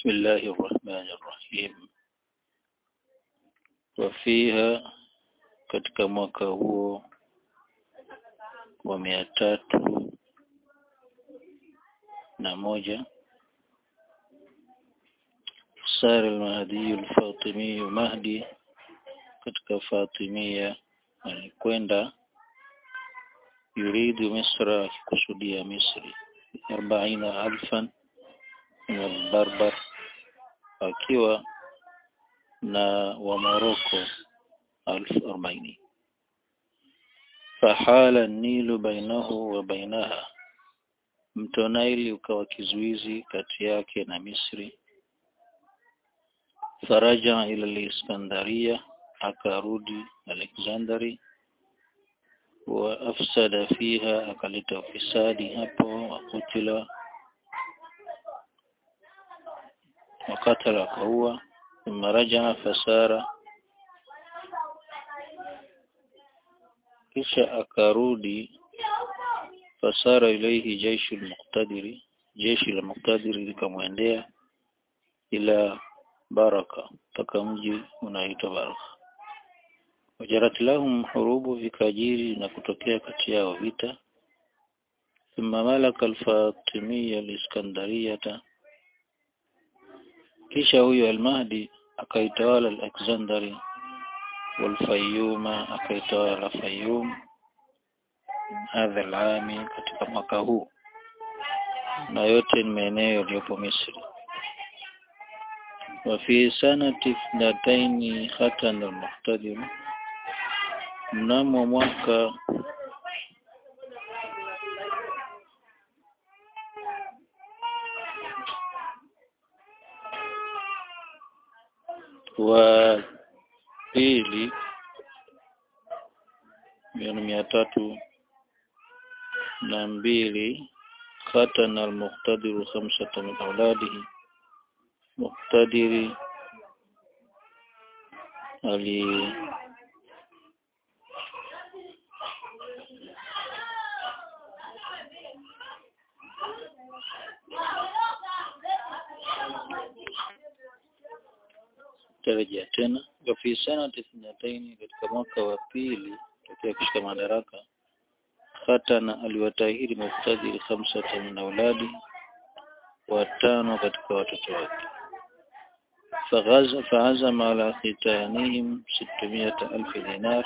بسم الله الرحمن الرحيم وفيها katika mwaka huo wa mia tatu na moja sara al-Mahdi al-Fatimi Mahdi katika Fatimia alikwenda yuridu Misra akikusudia Misri arbaina alfan min al-Barbar akiwa na wa Morocco alfu arobaini fahala nilu bainahu wa bainaha mto Naili ukawa kizuizi kati yake na Misri faraja ila al-Iskandaria akarudi Alexandria wa afsada fiha akaleta ufisadi hapo wakutila wakatala akaua thumma rajaa fasara kisha akarudi fasara ilaihi jaishu al-muqtadiri jeshi la muqtadiri likamwendea ila baraka mpaka mji unaitwa baraka wajarat lahum hurubu vikajiri na kutokea kati yao vita thumma malaka al-fatimiyya al-iskandariyata kisha huyo al-mahdi akaitawala al-alexandari wal-fayyuma akaitawala fayyum hadha al-ami katika mwaka huu na yote ni maeneo yaliyopo Misri وفي سنة اثنتين ختن المقتدر mnamo mwaka wa pili yani mia tatu na mbili khatana al-muqtadiru khamsata min auladihi muqtadiri ali tarejea tena wa fi sanati ithnataini katika mwaka wa pili tokea kushika madaraka khatana aliwatahiri muqtadiri khamsata min auladi watano katika watoto wake فغز فعزم على ختانهم ستمائة ألف دينار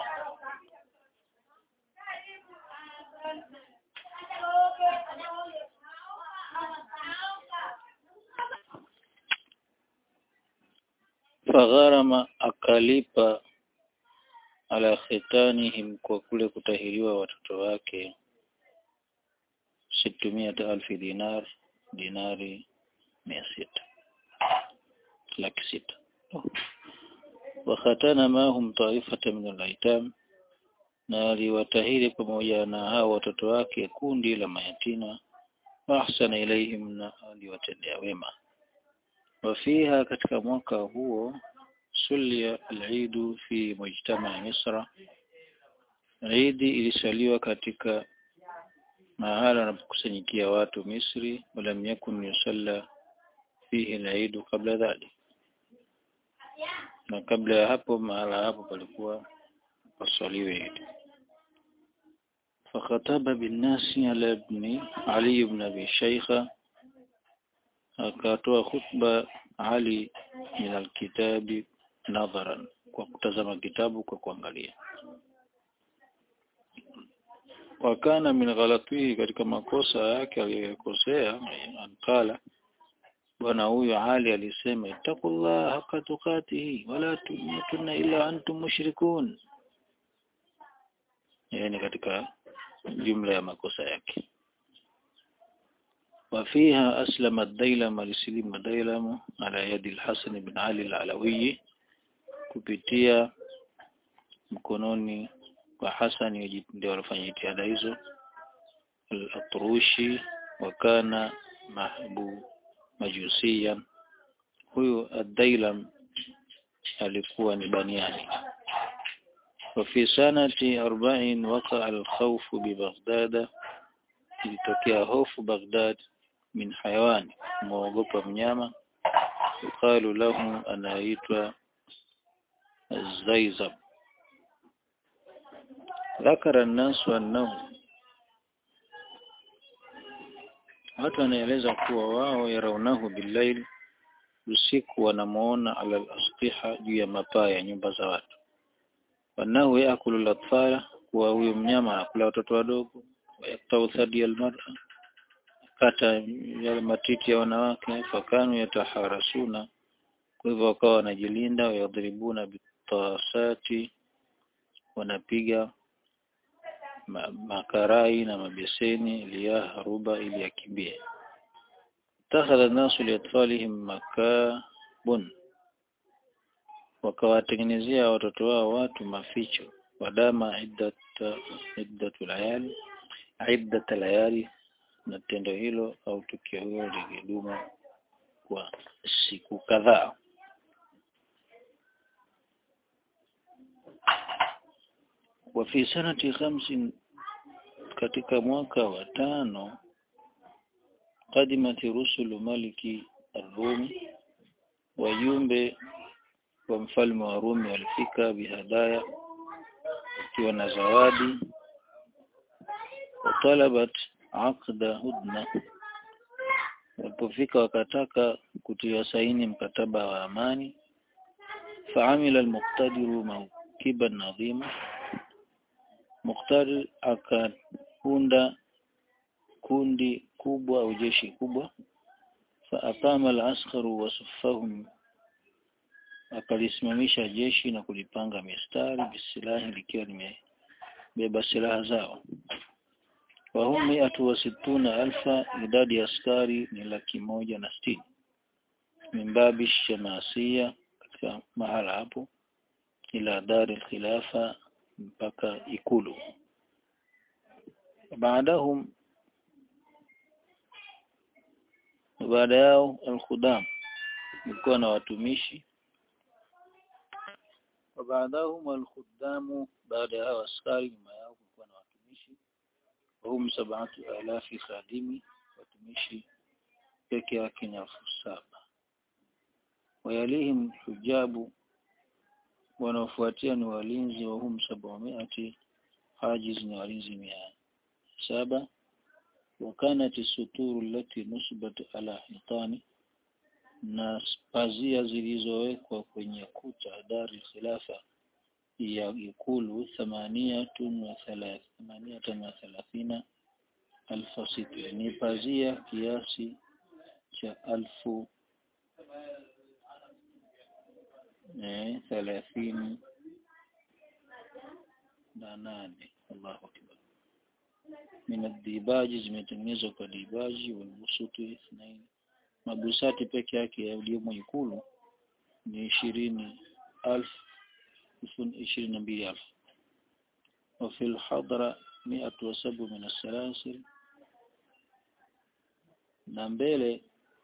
فغرم akalipa ala khitanihim kwa kule kutahiriwa watoto wake situmia alfi dinar dinari mia sita laki sita wakhatana mahum taifata min alaitam na aliwatahiri pamoja na hao watoto wake kundi la mayatima ahsana ilaihim na aliwatendea wema wafiha katika mwaka huo sulia al-Eid fi mujtama Misra Eid ilisaliwa katika mahala wanapokusanyikia watu Misri walam yakun yusalla fihi al-Eid kabla dhalik na kabla ya hapo mahala hapo palikuwa pasaliwe Eid فخطب بالناس على ابن علي بن ابي شيخه akatoa khutba Ali min alkitabi nadharan kwa kutazama kitabu kwa kuangalia wakana min ghalatihi katika makosa yake aliyokosea ankala bwana huyo Ali alisema ittaqullah haqqa tuqatihi wala tumutunna illa antum mushrikun yani katika jumla ya makosa yake وفيها أسلم الديلم لسليم الديلم على يد الحسن بن علي العلوي kupitia mkononi kwa Hassan ndio walifanya jitihada hizo al-Atrushi wakana mahbu majusiyan huyu ad-Dailam alikuwa ni baniani وفي سنة أربع وقع الخوف ببغداد ilitokea hofu Baghdad min hayawani muogopa mnyama yuqalu lahu anaitwa Zaizab ذكر الناس أنه watu wanaeleza kuwa wao yaraunahu billail usiku wanamuona ala al-asqiha juu ya mapaa ya nyumba za watu wanahu yaakulu al-atfala kuwa huyo mnyama anakula watoto wadogo wayaktau thadi al-mar'a kata yale matiti ya wanawake fakanu yataharasuna kwa hivyo wakawa wanajilinda wayadhribuna bitasati wanapiga ma, makarai na mabeseni liyahruba ili akimbie takhadha nasu liatfalihim makabun wakawatengenezea watoto wao watu maficho wadama iddata iddatu layali iddata layali na tendo hilo au tukio hilo likidumu kwa siku kadhaa wa fi sanati khamsin katika mwaka wa tano qadimati rusulu maliki arumi wajumbe wa mfalme wa Rumi walifika bihadaya wakiwa na zawadi watalabat aqda hudna walipofika wakataka kutia saini mkataba wa amani faamila almuqtadiru mawkiban nadhima Muqtadir akaunda kundi kubwa au jeshi kubwa faaqama al-askharu wasuffahum akalisimamisha jeshi na kulipanga mistari bisilahi likiwa limebeba silaha zao wahum miatu wa situna alfa idadi ya askari ni laki moja na sitini mimbabi shamasia katika mahala hapo ila dari khilafa mpaka ikulu baadahum baada yao alkhudam ilikuwa na watumishi baadahum alkhudamu baada yao askari nyuma yao kulikuwa na watumishi wahum sabatu alafi khadimi watumishi peke yake ni elfu saba wayalihim hujabu wanaofuatia ni walinzi wa hum sabamiati hajiz ni walinzi mia saba wakanat suturu lati nusbat ala hitani na pazia zilizowekwa kwenye kuta dari khilafa ya ikulu thamaniyatun wa thamaniyatan wa thalathina alfa sitri ni pazia kiasi cha alfu eh thelathini na nane Allahu akbar min dibaji zimetengenezwa kwa dibaji walbusuti ithnain mabusati peke yake yaliyomo ikulu ni ishirini alf ishirini na mbili alf وفي الحضرة مئة وسبع من السلاسل na mbele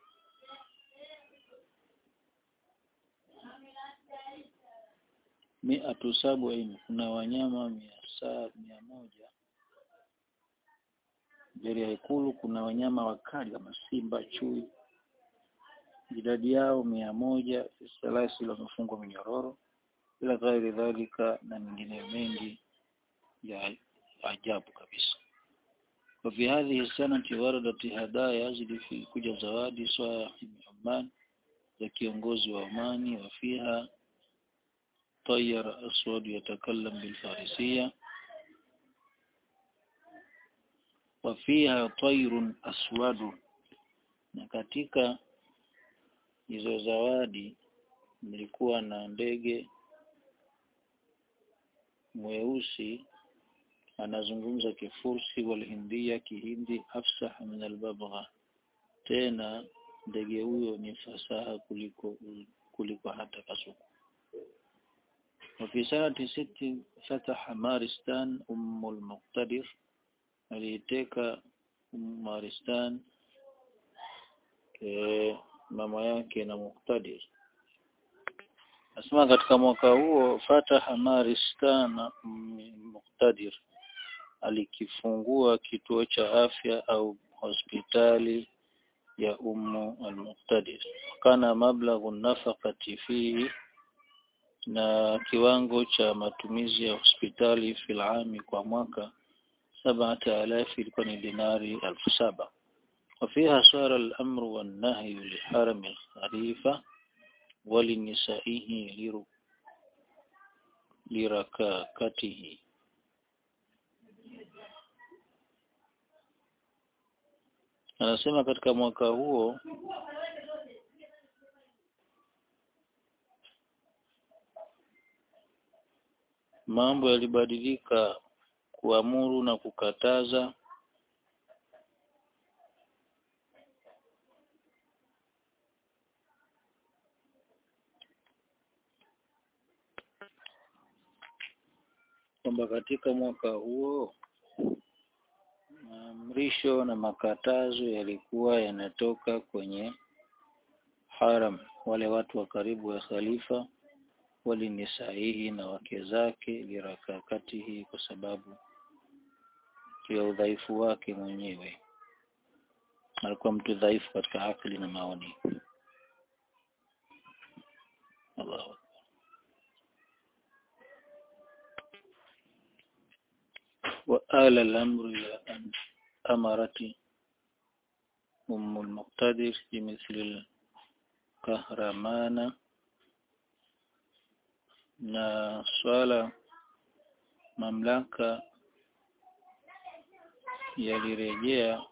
miatu sabini kuna wanyama mia saa mia moja mbele ya ikulu kuna wanyama wakali kama simba chui idadi yao mia moja salasi wamefungwa minyororo ila ghairi dhalika na mengine mengi ya ajabu kabisa وفي هذه السنة وردت هدايا زلفي kuja zawadi صاحب عمان za kiongozi wa Omani wafiha طير أسود يتكلم بالفارسية وفيها طير أسود na katika hizo zawadi nilikuwa na ndege mweusi anazungumza kifursi walhindia kihindi afsah min albabgha tena ndege huyo ni fasaha kuliko kuliko hata kasuku وفي سنة ست فتح مارستان أم المقتدر aliiteka Maristan e, mama yake na Muqtadir Asema katika mwaka huo fataha Maristan Muqtadir alikifungua kituo cha afya au hospitali ya ummu al-muqtadir kana mablaghu nafaqati fihi na kiwango cha matumizi ya hospitali filami kwa mwaka sabata alafi ilikuwa ni dinari alfu saba وفيها صار الأمر والنهي لحرم الخليفة ولنسائه لركاكته anasema katika mwaka huo mambo yalibadilika kuamuru na kukataza kwamba katika mwaka huo maamrisho na makatazo yalikuwa yanatoka kwenye haram wale watu wa karibu wa khalifa wali ni sahihi na wake zake lirakakatihi kwa sababu ya udhaifu wake mwenyewe alikuwa mtu dhaifu katika akili na maoni Allahu وآل الأمر إلى أن أمرت أم المقتدر بمثل الكهرمان na swala mamlaka yalirejea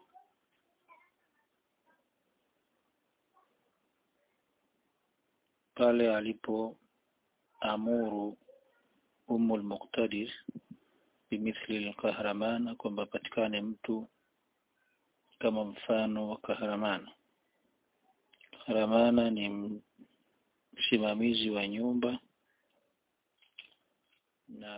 pale alipoamuru Ummul Muqtadir bimithli al-kahramana kwamba patikane mtu kama mfano wa kahramana kahramana ni msimamizi wa nyumba na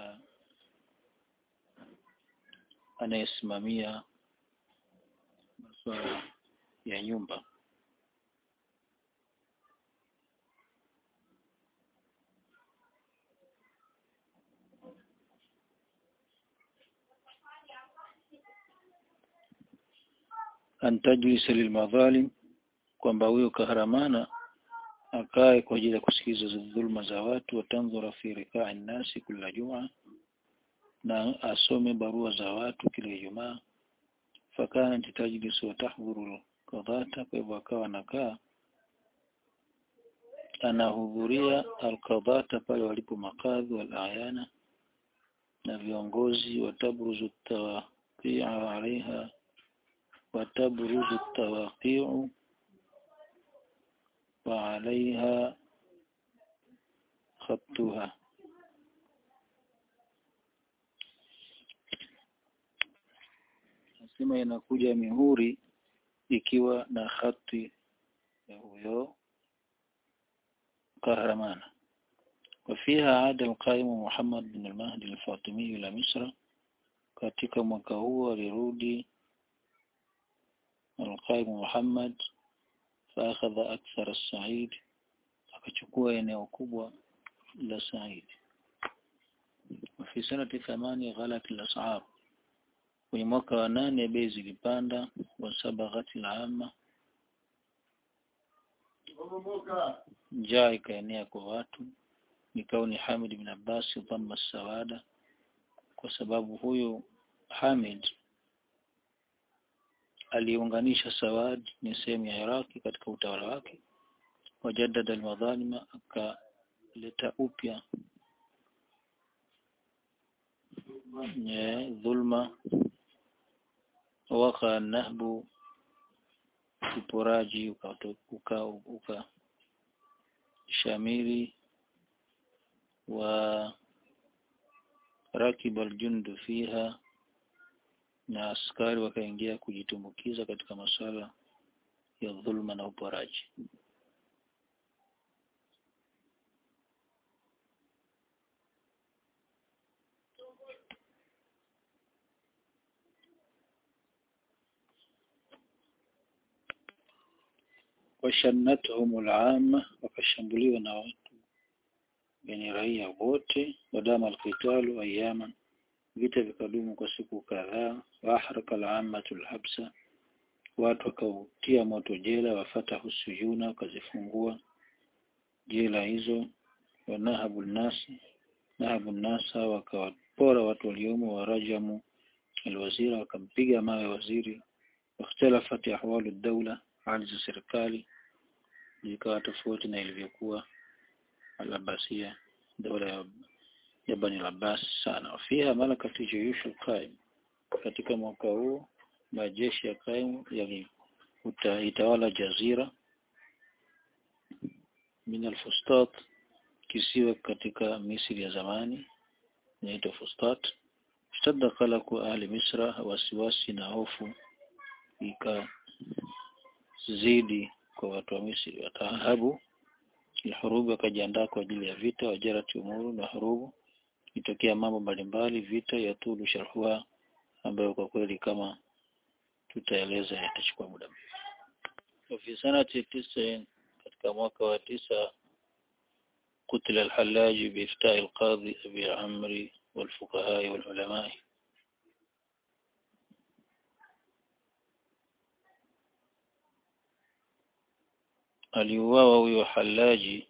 anayesimamia masuala ya nyumba an tajlisa lilmadhalim kwamba huyo kaharamana akae kwa ajili ya kusikiza dhulma za watu watandhura fi rikai nasi kila juma na asome barua za watu kila Ijumaa fakana tajlisu wa tahdhuru qadata kwa hivyo akawa anakaa anahudhuria alqadata pale walipo makadhi wal ayana na viongozi watabruzu tawaqi'a alaiha watabruzu tawaqi'u وعليها خطها nasema inakuja mihuri ikiwa na khati ya huyo kahramana وفيها عاد القائم محمد بن المهدي الفاطمي إلى مصر katika mwaka huo alirudi القائم محمد فأخذ أكثر السعيد akachukua eneo kubwa la Said وفي سنة ثمانية غلت الأسعار kwenye mwaka wa nane bei zilipanda wasabaghat al-amma njaa ikaenea kwa watu nikauni Hamid bin Abbas dhamma sawada kwa sababu huyu Hamid aliunganisha Sawad ni sehemu ya Iraki katika utawala wake wajadada almadhalima akaleta upya dhulma waka nahbu uporaji uka uka shamiri wa rakiba aljundu fiha na askari wakaingia kujitumbukiza katika masuala ya dhulma na uporaji washannatuhum al'amma wakashambuliwa na watu yani raia wote wadama alqitalu ayaman vita vikadumu kwa siku kadhaa waahraka al'ammatu alhabsa watu wakautia moto jela wafatahu sujuna wakazifungua jela hizo wanahabu nasi nahabu nasa wakawapora watu waliomo warajamu alwazira wakampiga mawe waziri واختلفت أحوال الدولة hali za serikali zikawa tofauti na ilivyokuwa al-Abbasiyya dola ya, ya Bani al-Abbas sana fiha malakati juyushu qaim katika mwaka huu majeshi ya qaim yalitawala jazira min al-Fustat kisiwa katika Misri ya zamani inaitwa Fustat shtadda qalaku ahli Misra wasiwasi na hofu ikazidi kwa watu wa Misri watahabu alhurubu wakajiandaa kwa ajili ya vita wajarati umuru na hurubu itokea mambo mbalimbali vita ya tulu sharhua ambayo kwa kweli kama tutaeleza yatachukua muda mrefu fi sanati tisa katika mwaka wa tisa قتل الحلاج بإفتاء القاضي أبي عمرو والفقهاء والعلماء aliuawa huyo halaji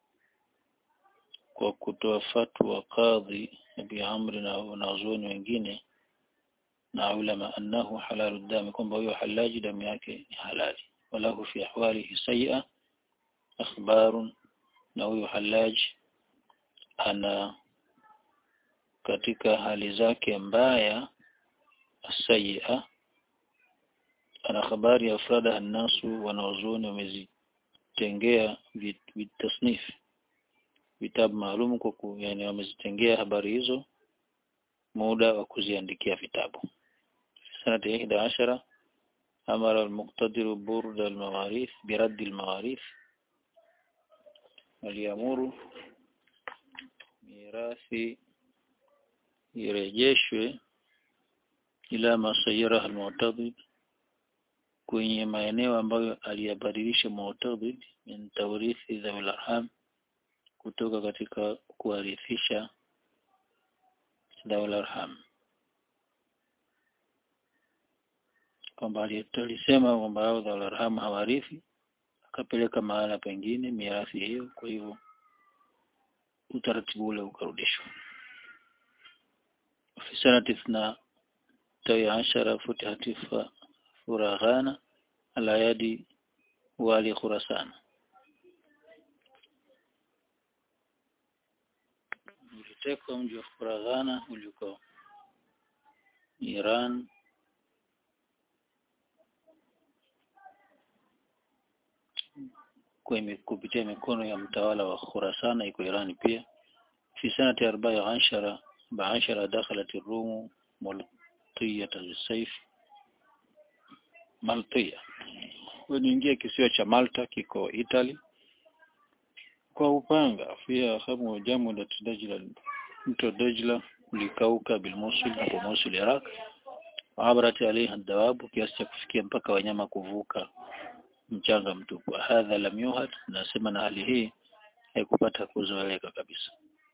kwa kutoa fatwa kadhi Abi Amri na wanazuoni wengine na ulama annahu halalu dami kwamba huyo halaji damu yake ni halali walahu fi ahwalihi sayya akhbarun na huyo halaji ana katika hali zake mbaya sayya ana habari ya afrada annasu wanazuoni wamezi tengea vitasnif vitabu maalum kwa ku, yani wamezitengea habari hizo muda wa kuziandikia vitabu sanati ihda ashara amara al-muqtadir burda al-mawarith birad al-mawarith aliamuru mirathi irejeshwe ila masayira al-mu'tadid kwenye maeneo ambayo aliyabadilisha Mu'tadid min tawrithi dhawil arham kutoka katika kuwarithisha dhawil arham kwamba alisema kwamba hao dhawil arham hawarithi akapeleka mahala pengine mirathi hiyo kwa hivyo utaratibu ule ukarudishwa fi sanati ithna tawi ashara futihati Furaghana ala yadi wali Khurasan. Ulitekwa mji wa Furaghana uliko Iran kwa kupitia mikono ya mtawala wa Khurasan iko Iran pia. في سنة أربع عشر بعشر دخلت الروم ملطية بالسيف Maltia. Waliingia kisiwa cha Malta kiko Italy kwa upanga pia hamu jamu la Dajla mto Dajla ulikauka bil Mosul hapo Mosul Iraq abrati alaiha dawabu kiasi cha kufikia mpaka wanyama kuvuka mchanga mtupu hadha lam yuhad nasema na hali hii haikupata kuzoeleka kabisa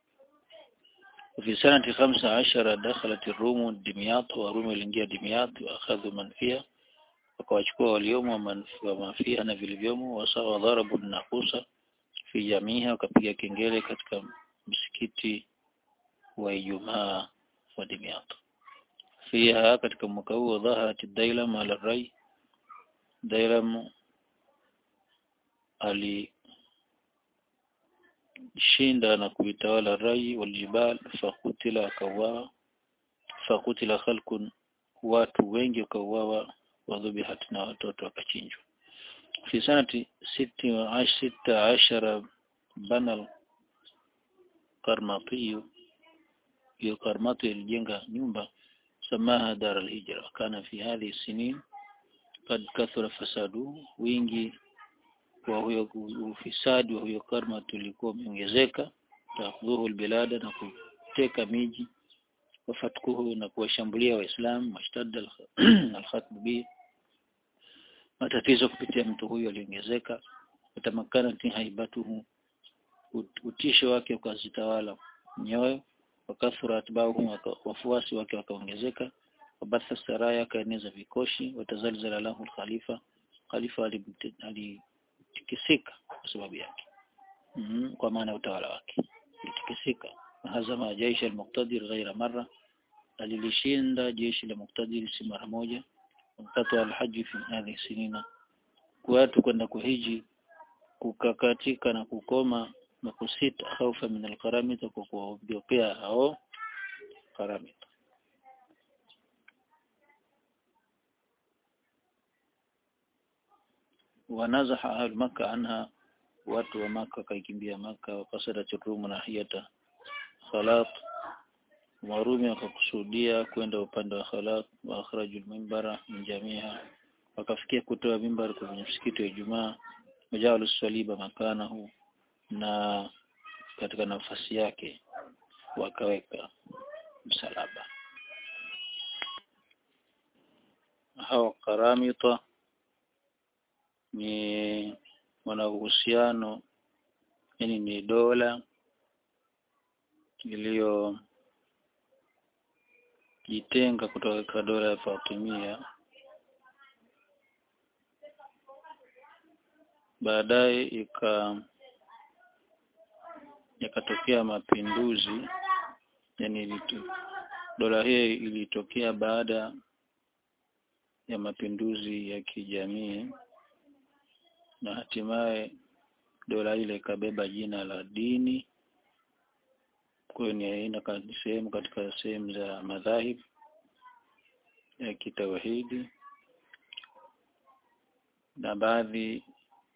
في سنة خمسة عشر دخلت الروم دمياط وروم الانجيا دمياط وأخذوا من فيها wakawachukua waliomo wa mafia na vilivyomo wasawa dharabu nakusa fi jamiha wakapiga kengele katika msikiti wa Ijumaa wa Dimyat fiha katika mwaka huo dhaharat Dailam ala rai Dailam alishinda na kuitawala rai waljibal fakutila akawa fakutila khalqun watu wengi wakauawa wadhubihat na watoto wakachinjwa fi sanati siti wa sita ashara bana karmatiyu hiyo karmati ilijenga nyumba samaha dar alhijra kana fi hadhi sinin kad kathura fasadu wingi wa huyo ufisadi wa huyo karmati ulikuwa umeongezeka takhudhuhu albilada na kuteka miji wafatkuhu na kuwashambulia waislamu washtadda alkhatbu bi matatizo kupitia mtu huyo aliongezeka utamakana haibatuhu utisho wake ukazitawala nyoyo wakathura atbauhu wafuasi wake wakaongezeka wabatha saraya akaeneza vikoshi watazalzala lahu alkhalifa khalifa alitikisika kwa sababu yake mm -hmm. kwa maana utawala wake alitikisika hazama jaisha almuqtadir ghaira marra alilishinda jeshi la muqtadir si mara moja mkata alhaji fi hadhihi sinina watu kwenda kuhiji kukakatika na kukoma na kusita khaufa min alqaramita kwa kuogopea hao qaramita wanazaha ahlu maka anha watu wa maka kaikimbia maka wakasadat rumu nahiyata khalat warumi wakakusudia kwenda upande wa khalat wa akhraju mimbara min jamiha wakafikia kutoa mimbar kwenye msikiti wa Ijumaa wajalu saliba makanahu na katika nafasi yake wakaweka msalaba hawa karamita ni wana uhusiano yani ni dola iliyojitenga kutoka dola ya Fatimia baadaye ika yakatokea mapinduzi yani ilitu, dola hii ilitokea baada ya mapinduzi ya kijamii na hatimaye dola ile ikabeba jina la dini kwa ni aina sehemu katika sehemu za madhahib ya kitawhidi na baadhi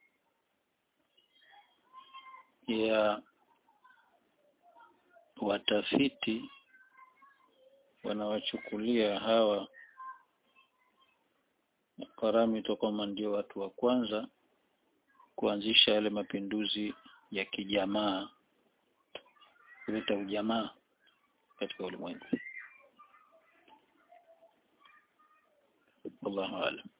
ya watafiti wanawachukulia hawa Karamito kama ndio watu wa kwanza kuanzisha yale mapinduzi ya kijamaa kuleta ujamaa katika ulimwengu. Wallahu a'lam.